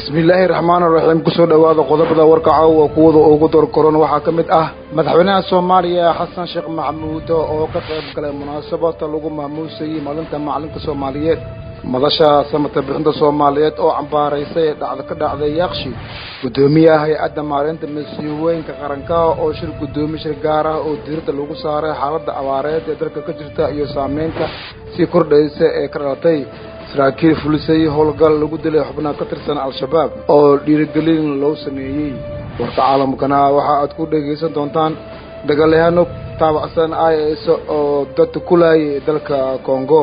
bismillaahi raxmaan raxiim kusoo dhowaada qodobada warka caawa kuwada ugu dorkoran waxaa ka mid ah madaxweynaha soomaaliya xasan sheekh maxamuud oo ka qayb galay munaasabada lagu maamuusayey maalinta macalinka soomaaliyeed madasha samata bixinta soomaaliyeed oo cambaaraysay dhacda ka dhacday yaakshi guddoomiyaha hay-adda maareynta masiibooyinka qarankaha oo shir guddoomiye shir gaar ah oo diirada lagu saaray xaaladda abaareed ee dalka ka jirta iyo saameynta sii kordhaysa ee ka dhalatay saraakiil fulisay howlgal lagu dilay xubnaha ka tirsan al-shabaab oo dhiirigelin loo sameeyey warka caalamkana waxa aad ku dhegaysan doontaan dagaalyahaano taabacsan i s oo dad kulayay dalka congo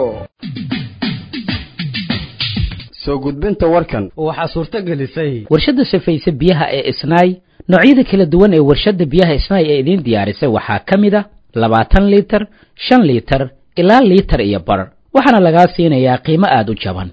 soo gudbinta warkan waxaa suurto gelisay warshadda safayse biyaha ee isnaay noocyada kala duwan ee warshadda biyaha isnaay ee idiin diyaarisay waxaa ka mid a labaatan liitar shan liitar ilaa liitar iyo bar waxaana lagaa siinayaa qiimo aada u jaban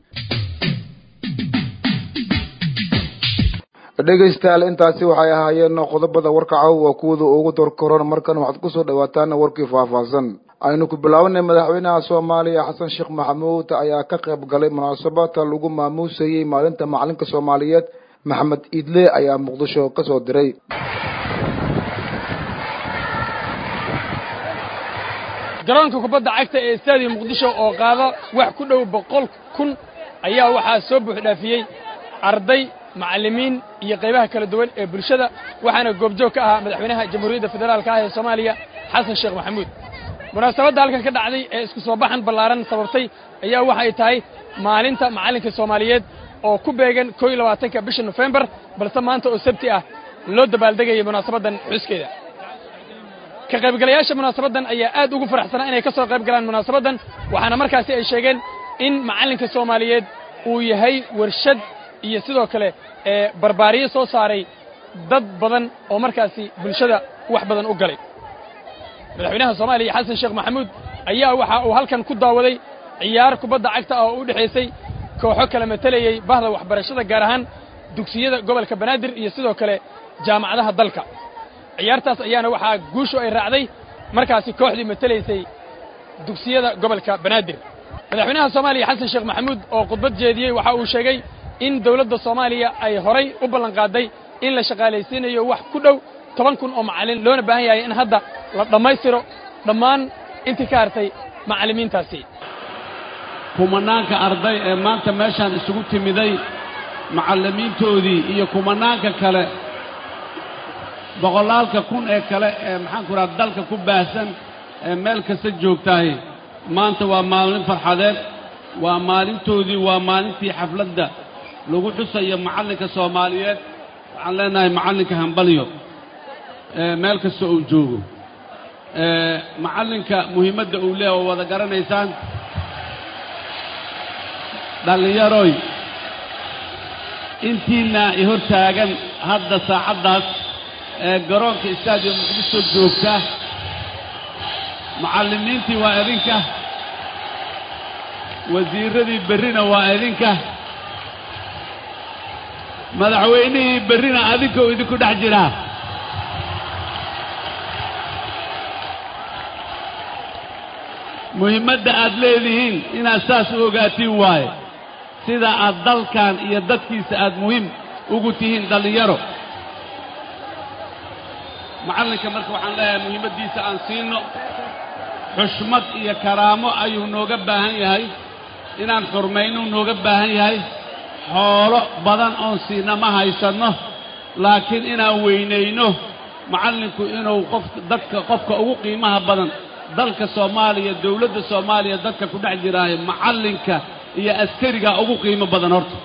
dhegaystayaal intaasi waxay ahaayeen qodobada warka caawa kuwada ugu dorkoran markan waxaad kusoo dhawaataan warkii faahfaahsan aynu ku bilaabanay madaxweynaha soomaaliya xasan sheekh maxamuud ayaa ka qayb galay munaasabada lagu maamuusayey maalinta macalinka soomaaliyeed maxamed iidle ayaa muqdisho kasoo diray garoonka kubadda cagta ee istaadiya muqdisho oo qaada wax ku dhow boqol kun ayaa waxaa soo buuxdhaafiyey arday macallimiin iyo qaybaha kala duwan ee bulshada waxaana goobjoog ka ahaa madaxweynaha jamhuuriyadda federaalka ah ee soomaaliya xasan sheekh maxamuud munaasabadda halkan ka dhacday ee isku soo baxan ballaaran sababtay ayaa waxay tahay maalinta macallinka soomaaliyeed oo ku beegan koo iyo labaatanka bisha nofembar balse maanta oo sabti ah loo dabaaldegayay munaasabaddan xuskeeda ka qaybgalayaasha munaasabaddan ayaa aad ugu faraxsanaa inay ka soo qayb galaan munaasabaddan waxaana markaasi ay sheegeen in macallinka soomaaliyeed uu yahay warshad iyo sidoo kale ee barbaariyo soo saaray dad badan oo markaasi bulshada wax badan u galay madaxweynaha soomaaliya xasan sheekh maxamuud ayaa waxa uu halkan ku daawaday ciyaar kubadda cagta ah oo u dhexaysay kooxo kala matelayey bahda waxbarashada gaar ahaan dugsiyada gobolka banaadir iyo sidoo kale jaamacadaha dalka ciyaartaas ayaana waxaa guushu ay raacday markaasi kooxdii matelaysay dugsiyada gobolka banaadir madaxweynaha soomaaliya xasan sheekh maxamuud oo khudbad jeediyey waxa uu sheegay in dawladda soomaaliya ay horay u ballanqaaday in la shaqaalaysiinayo wax ku dhow toban kun oo macallin loona baahan yahay in hadda la dhammaystiro dhammaan intii ka hartay macallimiintaasi kumanaanka arday ee maanta meeshaan isugu timiday macallimiintoodii iyo kumanaanka kale boqolaalka kun ee kale ee maxaanku raha dalka ku baahsan ee meel kasta joogtahay maanta waa maalin farxadeed waa maalintoodii waa maalintii xafladda lagu xusayo macallinka soomaaliyeed waxaan leenahay macallinka hambalyo meel kasta uu joogo macallinka muhiimadda uu leeya oo wada garanaysaan dhallinyaroy intiinna i hor taagan hadda saacaddaas ee garoonka istaadium muqdisho joogta macallimiintii waa idinka wasiirradii berrina waa idinka madaxweynihii berrina adinkou idinku dhex jiraa muhiimadda aad leedihiin inaad saas u ogaatiin waaye sida aad dalkan iyo dadkiisa aad muhiim ugu tihiin dhallinyaro macallinka marka waxaan leeyahay muhiimaddiisa aan siinno xushmad iyo karaamo ayuu nooga baahan yahay inaan xurmaynuu nooga baahan yahay xoolo badan oon siina ma haysanno laakiin inaan weynayno macallinku inuu qof dadka qofka ugu qiimaha badan dalka soomaaliya dawladda soomaaliya dadka ku dhex jiraayo macallinka iyo askarigaa ugu qiimo badan horta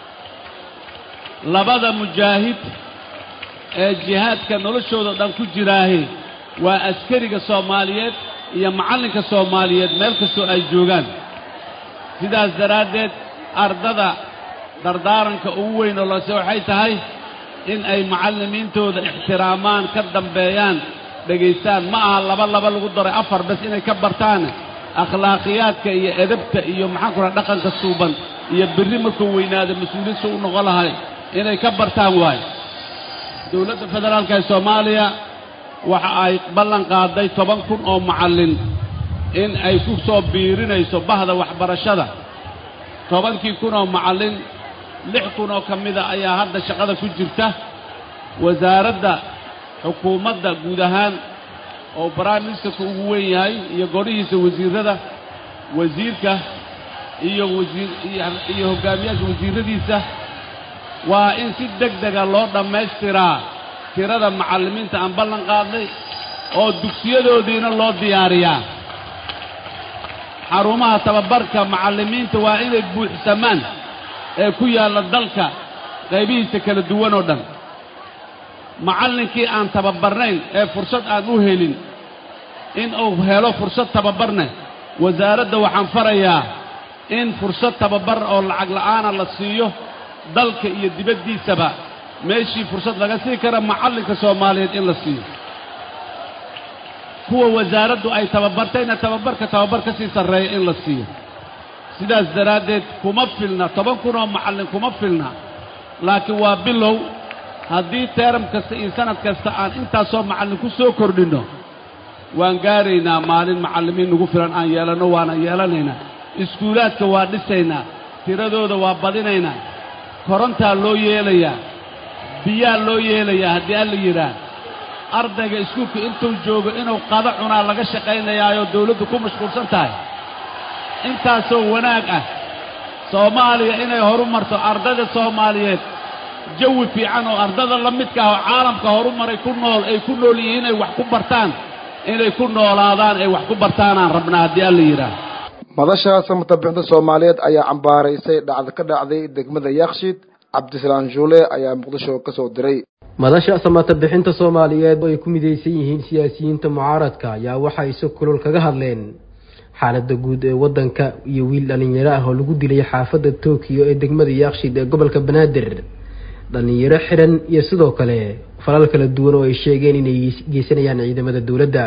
labada mujaahid ee jihaadka noloshooda dhan ku jiraahe waa askariga soomaaliyeed iyo macallinka soomaaliyeed meel kastoo ay joogaan sidaas daraaddeed ardada dardaaranka ugu weyn oo lose waxay tahay in ay macallimiintooda ixtiraamaan ka dambeeyaan dhegaystaan ma aha laba laba lagu daray afar bes inay ka bartaan akhlaaqiyaadka iyo edabta iyo maxaanku raha dhaqanka suuban iyo berri markuu weynaado mas-uuliyiinsu u noqon lahay inay ka bartaan waayo dowladda federaalka ee soomaaliya waxa ay ballan qaaday toban kun oo macallin in ay ku soo biirinayso bahda waxbarashada tobankii kun oo macallin lix kun oo ka mida ayaa hadda shaqada ku jirta wasaaradda xukuumadda guud ahaan oo prime ministerka ugu weyn yahay iyo golihiisa wasiirrada wasiirka iyo wasiir iyo hoggaamiyaasha wasiirradiisa waa in si deg dega loo dhammaystiraa tirada macallimiinta aan ballan qaadnay oo dugsiyadoodiina loo diyaariyaa xarumaha tababarka macallimiinta waa inay buuxsamaan ee ku yaalla dalka qaybihiisa kala duwan oo dhan macallinkii aan tababarnayn ee fursad aan u helin in uu helo fursad tababarne wasaaradda waxaan farayaa in fursad tababar oo lacag la'aana la siiyo dalka iyo dibaddiisaba meeshii fursad laga sii kara macallinka soomaaliyeed in la siiyo kuwa wasaaraddu ay tababartayna tababarka tababar ka sii sarreeya in la siiyo sidaas daraaddeed kuma filna toban kun oo macallin kuma filna laakiin waa bilow haddii teeram kasta iyo sanad kasta aan intaasoo macallin ku soo kordhinno waan gaaraynaa maalin macallimiin nagu filan aan yeelanno waana yeelanaynaa iskuulaadka waa dhisaynaa tiradooda waa badinaynaa korontaa loo yeelayaa biyaa loo yeelayaa haddii alla yidhaah ardayga iskuulka intuu joogo inuu qado cunaa laga shaqaynayaayoo dawladdu ku mashquulsan tahay intaasoo wanaag ah soomaaliya inay horu marto ardayda soomaaliyeed jawi fiican oo ardada la midka ah oo caalamka horumaray ku nool ay ku nool yihiin inay wax ku bartaan inay ku noolaadaan ay wax ku bartaanaan rabnaa haddii alla yidhaah madasha samatabbixinta soomaaliyeed ayaa cambaaraysay dhacda ka dhacday degmada yakshiid cabdisalaan juule ayaa muqdisho ka soo diray madasha samata bixinta soomaaliyeed oo ay ku midaysan yihiin siyaasiyiinta mucaaradka ayaa waxay si kulul kaga hadleen xaaladda guud ee waddanka iyo wiil dhallinyaro ah oo lagu dilay xaafadda tokyo ee degmada yakshiid ee gobolka banaadir dhallinyaro xiran iyo sidoo kale falal kala duwan oo ay sheegeen inay geysanayaan ciidamada dowladda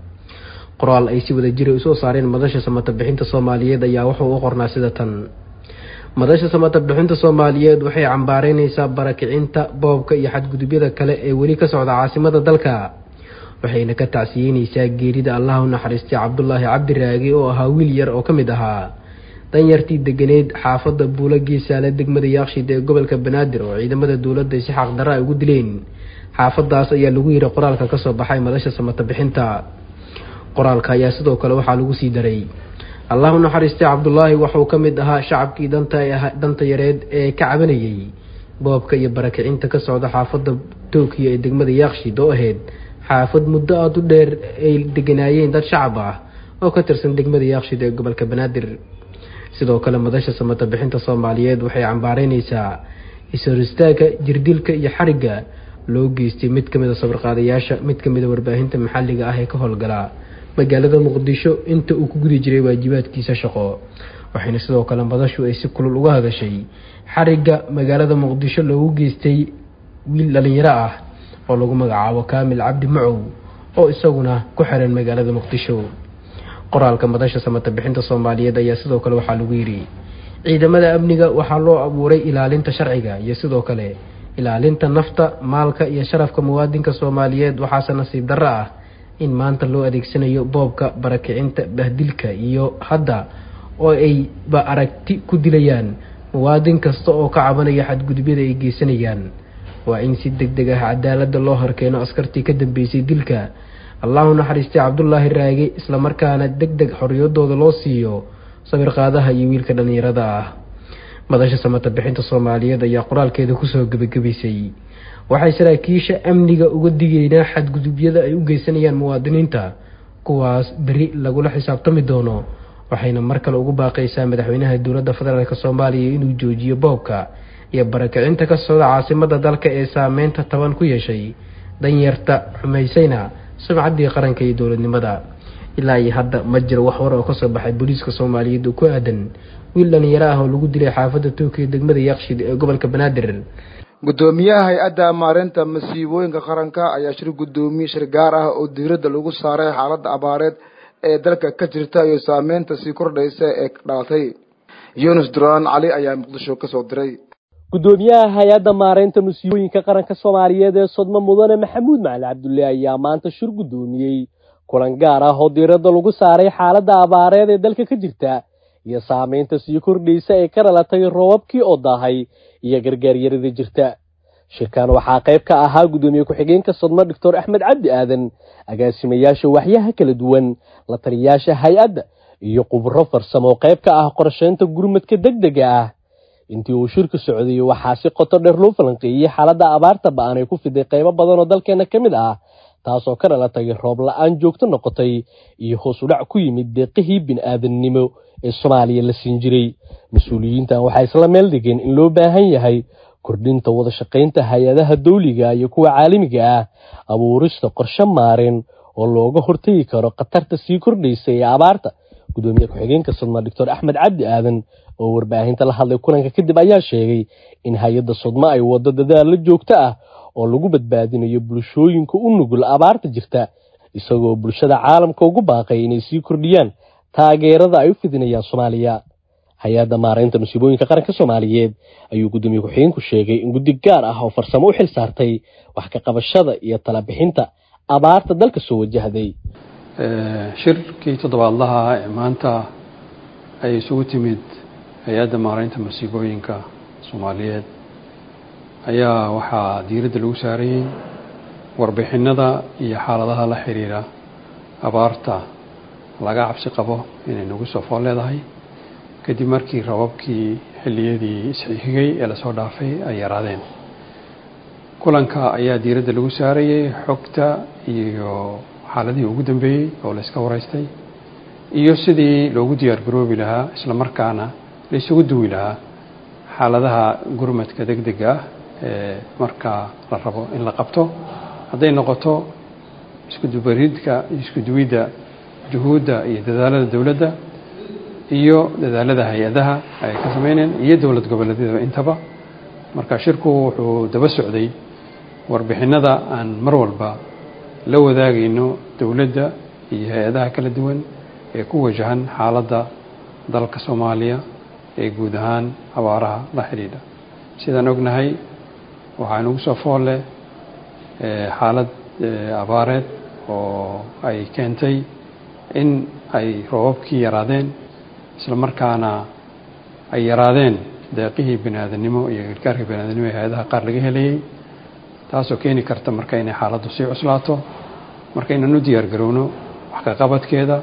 qoraal ay si wada jira usoo saareen madasha samata bixinta soomaaliyeed ayaa wuxuu u qornaa sida tan madasha samata bixinta soomaaliyeed waxay cambaareynaysaa barakicinta boobka iyo xadgudubyada kale ee weli ka socda caasimada dalka waxayna ka tacsiyeynaysaa geerida allaha u naxariistay cabdulaahi cabdiraagi oo ahaa wiil yar oo ka mid ahaa danyartii deganeyd xaafadda buula geesaale degmada yaaqshid ee gobolka banaadir oo ciidamada dowladda si xaqdarra ay ugu dileen xaafadaas ayaa lagu yiri qoraalka kasoo baxay madasha samata bixinta qoraalka ayaa sidoo kale waxaa lagu sii daray allah u naxariistay cabdulaahi waxuu ka mid ahaa shacabkii danta danta yareed ee ka cabanayay boobka iyo barakicinta ka socda xaafadda tookiyo ee degmada yaaqshid oo ahayd xaafad muddo aada u dheer ay deganaayeen dad shacab ah oo ka tirsan degmada yaaqshid ee gobolka banaadir sidoo kale madasha samata bixinta soomaaliyeed waxay cambaareynaysaa is-horistaagka jirdilka iyo xarigga loo geystay mid ka mid a sawirqaadayaasha mid ka mid a warbaahinta maxalliga ah ee ka howlgala magaalada muqdisho inta uu ku gudi jiray waajibaadkiisa shaqo waxayna sidoo kale madashu ay si kulul uga hadashay xarigga magaalada muqdisho loogu geystay wiil dhalinyaro ah oo lagu magacaabo kaamil cabdi macow oo isaguna ku xiran magaalada muqdisho qoraalka madasha samata bixinta soomaaliyeed ayaa sidoo kale waxaa lagu yidhi ciidamada amniga waxaa loo abuuray ilaalinta sharciga iyo sidoo kale ilaalinta nafta maalka iyo sharafka muwaadinka soomaaliyeed waxaase nasiib darro ah in maanta loo adeegsanayo boobka barakicinta bahdilka iyo hadda oo ayba aragti ku dilayaan muwaadin kasta oo ka cabanaya xadgudubyada ay geysanayaan waa in si deg deg ah cadaaladda loo horkeeno askartii ka dambeysay dilka allahu naxariistay cabdulaahi raage islamarkaana deg deg xorriyadooda loo siiyo sawirqaadaha iyo wiilka dhallinyarada ah madasha samata bixinta soomaaliyeed ayaa qoraalkeeda kusoo gebagabaysay waxay saraakiisha amniga uga digeynaa xadgudubyada ay u geysanayaan muwaadiniinta kuwaas beri lagula xisaabtami doono waxayna mar kale ugu baaqaysaa madaxweynaha dowladda federaalk soomaaliya inuu joojiyo boobka iyo barakicinta ka socda caasimada dalka ee saameynta taban ku yeeshay danyarta xumaysayna sumcaddii qaranka iyo dowladnimada ilaa iyo hadda ma jiro wax war oo kasoo baxay booliiska soomaaliyeed oo ku aadan wiil dhalinyaro ah oo lagu dilay xaafadda tookiya degmada yaaqshid ee gobolka banaadir guddoomiyaha hay-adda maareynta masiibooyinka qaranka ayaa shir guddoomiye shir gaar ah oo diiradda lagu saaray xaaladda abaareed ee dalka ka jirta iyo saameynta sii kordhaysa ee dhalatay yunis duraan cali ayaa muqdisho kasoo diray guddoomiyaha hay-adda maareynta musiibooyinka qaranka soomaaliyeed ee sodmo mudane maxamuud macali cabdulle ayaa maanta shir guddoomiyey kulan gaar ah oo diiradda lagu saaray xaaladda abaareed ee dalka ka jirta iyo saameynta sii kordhaysa ee ka dhalatay roobabkii oo daahay iyo gargaaryaradii jirta shirkan waxaa qayb ka ahaa guddoomiye ku-xigeenka sodmo doctor axmed cabdi aadan agaasimayaasha waxyaha kala duwan la taliyayaasha hay-adda iyo khubro farsamo qayb ka ah qorsheynta gurmadka deg dega ah intii uu shirku socday waxaa si qoto dheer loo falanqeeyey xaaladda abaarta ba-an ay ku fiday qaybo badan oo dalkeena ka mid ah taasoo ka dhalatay roob la-aan joogto noqotay iyo hoos udhac ku yimid deeqihii bini-aadamnimo ee soomaaliya la siin jiray mas-uuliyiintan waxay isla meel dhigeen in loo baahan yahay kordhinta wada shaqaynta hay-adaha dawliga iyo kuwa caalamiga ah abuurista qorshe maareen oo looga hortegi karo khatarta sii kordhaysa ee abaarta gudoomiye ku-xigeenka sodma doctor axmed cabdi aadan oo warbaahinta la hadlay kulanka kadib ayaa sheegay in hay-adda sodma ay waddo dadaalla joogto ah oo lagu badbaadinayo bulshooyinka u nugul abaarta jirta isagoo bulshada caalamka ugu baaqay inay sii kordhiyaan taageerada ay u fidinayaan soomaaliya hay-adda maaraynta musiibooyinka qaranka soomaaliyeed ayuu guddoomiye ku-xigeenku sheegay in guddi gaar ah oo farsamo u xil saartay wax ka qabashada iyo talabixinta abaarta dalka soo wajahday shirkii toddobaadlaha ee maanta ay isugu timid hay-adda maaraynta masiibooyinka soomaaliyeed ayaa waxaa diiradda lagu saarayey warbixinada iyo xaaladaha la xiriira abaarta laga cabsi qabo inay nagu soo fool leedahay kadib markii rababkii xilliyadii isxigay ee lasoo dhaafay ay yaraadeen kulanka ayaa diiradda lagu saarayey xogta iyo xaaladihii ugu dambeeyey oo la iska waraystay iyo sidii loogu diyaar garoobi lahaa isla markaana la isugu duwi lahaa xaaladaha gurmadka deg dega ah ee markaa la rabo in la qabto hadday noqoto iskudubaridka iskuduwidda juhuudda iyo dadaalada dowladda iyo dadaalada hay-adaha ay ka sameyneen iyo dowlad goboleedyada intaba marka shirku wuxuu daba socday warbixinada aan mar walba la wadaagayno dowladda iyo hay-adaha kala duwan ee ku wajahan xaaladda dalka soomaaliya ee guud ahaan abaaraha la xidhiidha sidaan ognahay waxaa nagu soo fool leh xaalad abaareed oo ay keentay in ay roobabkii yaraadeen isla markaana ay yaraadeen deeqihii biniaadanimo iyo gargaarka biniaadanimo ee hay-adaha qaar laga helayay taasoo keeni karta marka inay xaaladdu sii cuslaato marka inaan u diyaar garowno wax ka qabadkeeda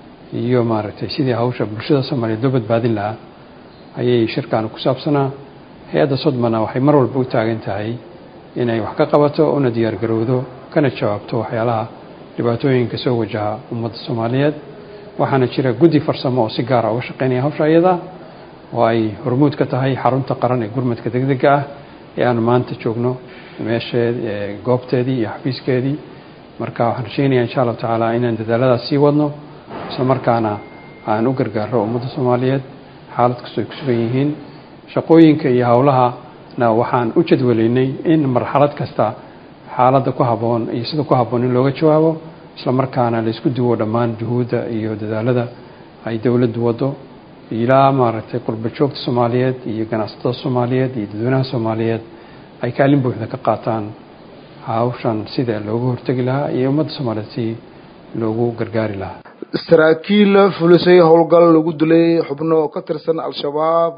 iyo maaragtay sidii hawsha bulshada soomaaliyeed loo badbaadin lahaa ayay shirkaanu ku saabsanaa hay-adda sodmana waxay mar walba u taagan tahay inay wax ka qabato una diyaar garowdo kana jawaabto waxyaalaha dhibaatooyinka soo wajaha ummadda soomaaliyeed waxaana jira guddi farsamo oo si gaara uga shaqeynaya hawsha iyada oo ay hormuud ka tahay xarunta qaran ee gurmadka degdega ah ee aanu maanta joogno meesheed goobteedii iyo xafiiskeedii marka waxaan rajeynayaa insha allahu tacaala inaan dadaaladaas sii wadno isla markaana aan u gargaaro ummadda soomaaliyeed xaalad kastoo ay ku sugan yihiin shaqooyinka iyo howlahana waxaan u jadwalaynay in marxalad kasta xaaladda ku habboon iyo sida ku habboon in looga jawaabo isla markaana la isku duwo dhammaan juhuudda iyo dadaalada ay dowladdu waddo ilaa maaragtay qurba joogta soomaaliyeed iyo ganacsatada soomaaliyeed iyo dadweynaha soomaaliyeed ay kaalin buuxda ka qaataan hawshan sida looga hortegi lahaa iyo ummadda soomaaliyeed si loogu gargaari lahaa saraakiil fulisay howlgal lagu dilay xubno ka tirsan al-shabaab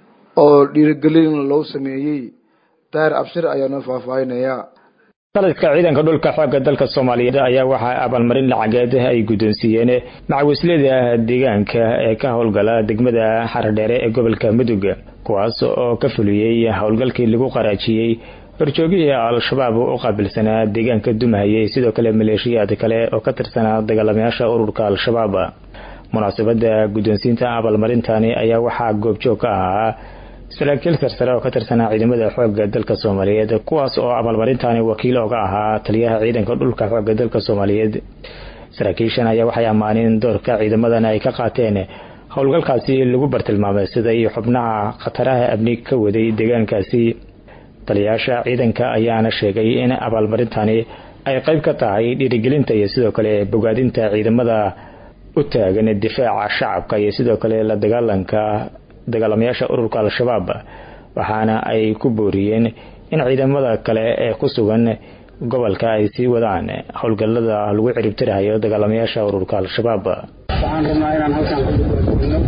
oo dhiirigelin loo sameeyey daahir abshir ayaa noo faahfaahinaya sanadka ciidanka dhulka xoogga dalka soomaaliyeed ayaa waxaa abaalmarin lacageed ay guddoonsiiyeen macawislada deegaanka ee ka howlgala degmada xaradheere ee gobolka mudug kuwaas oo ka fuliyey howlgalkii lagu qaraajiyey horjoogihii al-shabaab u qaabilsanaa deegaanka dumahayay sidoo kale maleeshiyaad kale oo ka tirsanaa dagaalamayaasha ururka al-shabaab munaasabada guddoonsiinta abaalmarintani ayaa waxaa goobjoog ka ahaa saraakiil sarsare oo ka tirsanaa ciidamada xoogga dalka soomaaliyeed kuwaas oo abaalmarintani wakiil oga ahaa taliyaha ciidanka dhulka xoogga dalka soomaaliyeed saraakiishan ayaa waxay ammaaneen doorka ciidamadan ay ka qaateen howlgalkaasi lagu bartilmaamay sida iyo xubnaha khataraha amni ka waday deegaankaasi taliyayaasha ciidanka ayaana sheegay in abaalmarintani ay qayb ka tahay dhiirigelinta iyo sidoo kale bogaadinta ciidamada u taagan difaaca shacabka iyo sidoo kale la dagaalanka dagaalamayaasha ururka al-shabaab waxaana ay ku booriyeen in ciidamada kale ee ku sugan gobolka ay sii wadaan howlgallada lagu ciribtirahayo dagaalamayaasha ururka al-shabaab waxaan rabnaa inaan halkan ku dubaadegno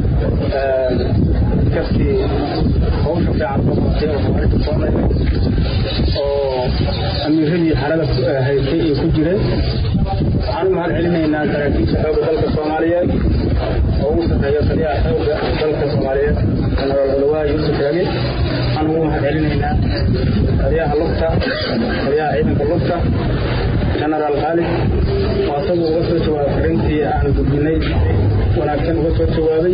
kastii hawsha fiican soo qabatay oo hawaarinta soo dhaymay oo amiiradii xarada haystay ay ku jireen waxaan u mahad celinaynaa saraakiisha xoogga dalka soomaaliyeed oo ugu sarreeya taliyaha xoogga dalka soomaaliyeed jenaraal culawaha yuusuf raage waxaan ugu mahad celinaynaa taliyaha lugta taliyaha ciidanka lugta jenaraal khaalid oo asagu uga soo jawaabay fariintii aan gudbinay wanaagsan uga soo jawaabay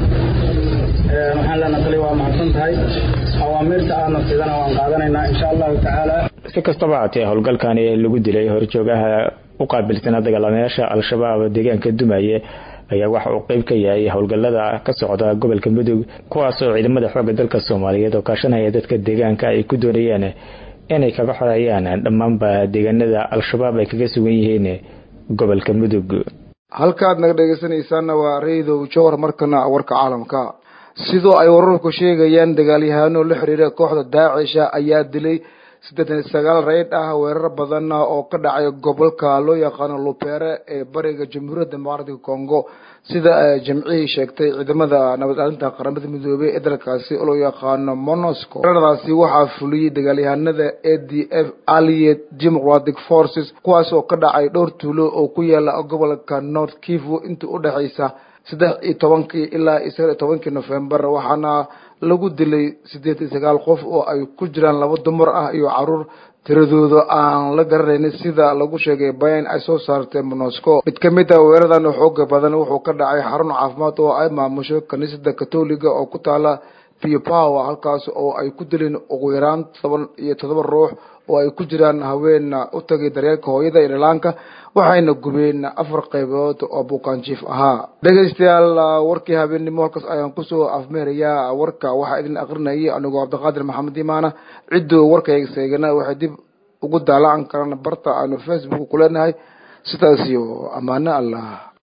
waxaan leenaha tali waa mahadsan tahay awaamiirta aadna sidana waan qaadanaynaa insha allahu tacaala si kastaba haatee howlgalkani lagu dilay horjoogaha u qaabilsana dagaalamayaasha al-shabaab deegaanka dumaye ayaa waxa uu qeyb ka yahay howlgallada ka socda gobolka mudug kuwaasoo ciidamada xoogga dalka soomaaliyeed oo kaashanaya dadka deegaanka ay ku doonayeen inay kaga xoreeyaan dhammaanba deegaanada al-shabaab ay kaga sugan yihiin gobolka mudug halkaad naga dhegeysanaysaana waa raydow jowhar markana warka caalamka sidoo ay wararku sheegayaan dagaalyahano la xiriira kooxda daacisha ayaa dilay siddeetan iyo sagaal reyd ah weerar badan oo ka dhacay gobolka loo yaqaano lupere ee bariga jamhuuriyadda dimuqraatiga congo sida jamcihii sheegtay ciidamada nabad aalinta qaramada midoobey ee dalkaasi oo loo yaqaano monosco weeraradaasi waxaa fuliyey dagaalyahanada a d f allied democratic forces kuwaas oo ka dhacay dhowr tuulo oo ku yaala gobolka north kivu intii udhexaysa saddex iyo tobankii ilaa iyo sagaal iyo tobankii november waxaana lagu dilay siddeed iyo sagaal qof oo ay ku jiraan laba dumar ah iyo caruur tiradooda aan la garanaynin sida lagu sheegay bayan ay soo saartay monosco mid ka mid a weeradan xooga badan wuxuu ka dhacay xarun caafimaad oo ay maamusho kaniisada katoliga oo ku taala piopower halkaas oo ay ku dileen ugu yaraan toban iyo todoba ruux oo ay ku jiraan haween u tagay daryeelka hooyada iyo dhalaanka waxayna gubeen afar qaybood oo bukaanjiif ahaa dhegaystayaal warkii habeennimo halkaas ayaan kusoo afmeerayaa warka waxaa idin akrinayay anigoo cabdiqaadir maxamed imaana cidduu warkayga seegana waxay dib ugu daalacan karaan barta aanu facebook ku leenahay sidaas iyo ammaano allah